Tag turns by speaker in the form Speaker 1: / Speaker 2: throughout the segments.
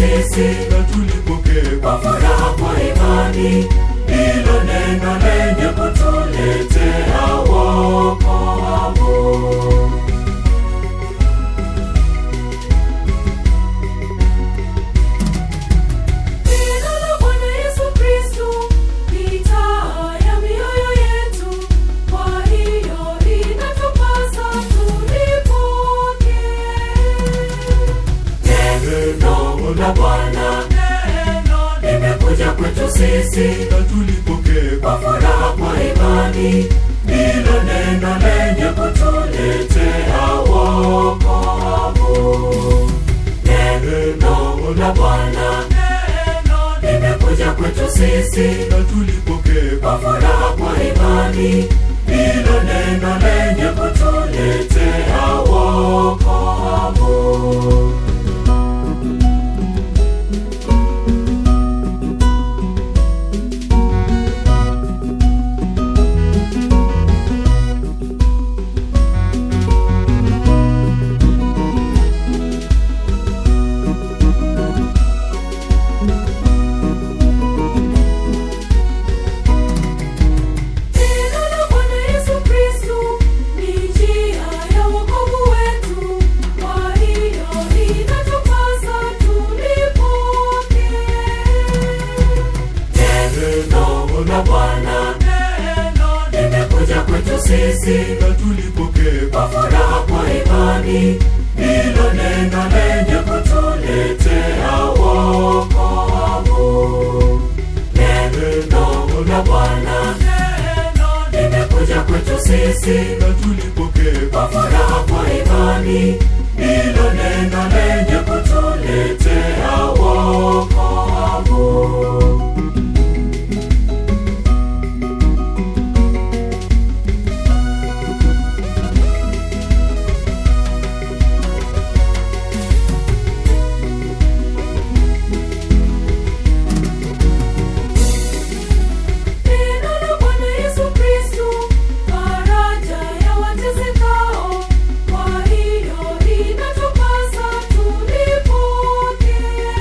Speaker 1: sisi
Speaker 2: na tulipokee
Speaker 1: kwa furaha kwa imani hilo neno lenye kutuletea wokovu Jina la Bwana Yesu Kristo ni taa ya mioyo yetu, kwa hiyo inatupasa tulipokee. Neno la Bwana limekuja kwetu sisi
Speaker 2: na tulipokee
Speaker 1: kwa furaha kwa imani, ndilo neno lenye kutuletea wokovu. Neno la Bwana limekuja kwetu sisi
Speaker 2: na tulipokee
Speaker 1: kwa furaha kwa imani, ndilo neno lenye kutuletea wokovu. Jina la Bwana Yesu Kristo ni njia ya wokovu wetu, kwa hiyo inatupasa tulipokee. Neno la Bwana limekuja kwetu sisi
Speaker 2: na tulipokee
Speaker 1: kwa furaha kwa imani, ndilo neno lenye kutuletea wokovu. Neno la Bwana limekuja kwetu sisi
Speaker 2: na tulipokee
Speaker 1: kwa furaha kwa imani, ndilo neno lenye kutuletea wokovu. Neno la Bwana Yesu Kristo, faraja ya watesekao, kwa hiyo inatupasa tulipokee.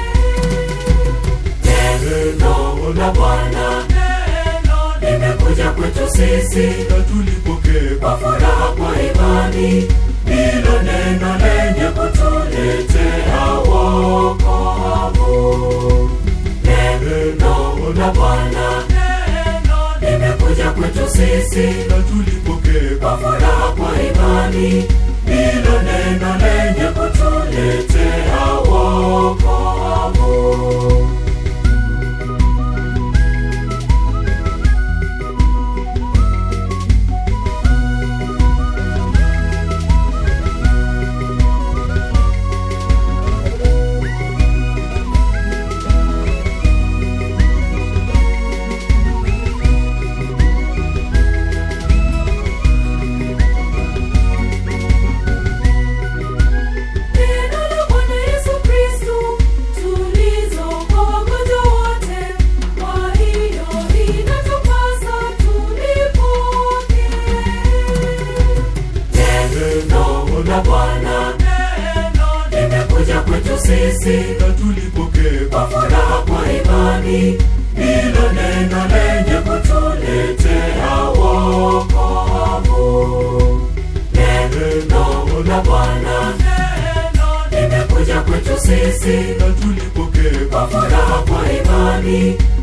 Speaker 1: Neno la Bwana limekuja kwetu sisi
Speaker 2: na tulipokee
Speaker 1: kwa furaha kwa imani, ndilo neno lenye kutuletea wokovu. Neno la Bwana limekuja kwetu sisi
Speaker 2: na tulipokee
Speaker 1: kwa furaha kwa imani, ndilo neno lenye kutuletea wokovu. Neno la Bwana Yesu Kristo, tulizo kwa wagonjwa wote, kwa hiyo inatupasa tulipokee. Neno la Bwana limekuja kwetu sisi
Speaker 2: na tulipokee
Speaker 1: kwa furaha kwa imani, ndilo neno lenye kutuletea wokovu. Neno la Bwana limekuja kwetu sisi
Speaker 2: na tulipokee
Speaker 1: kwa furaha kwa imani,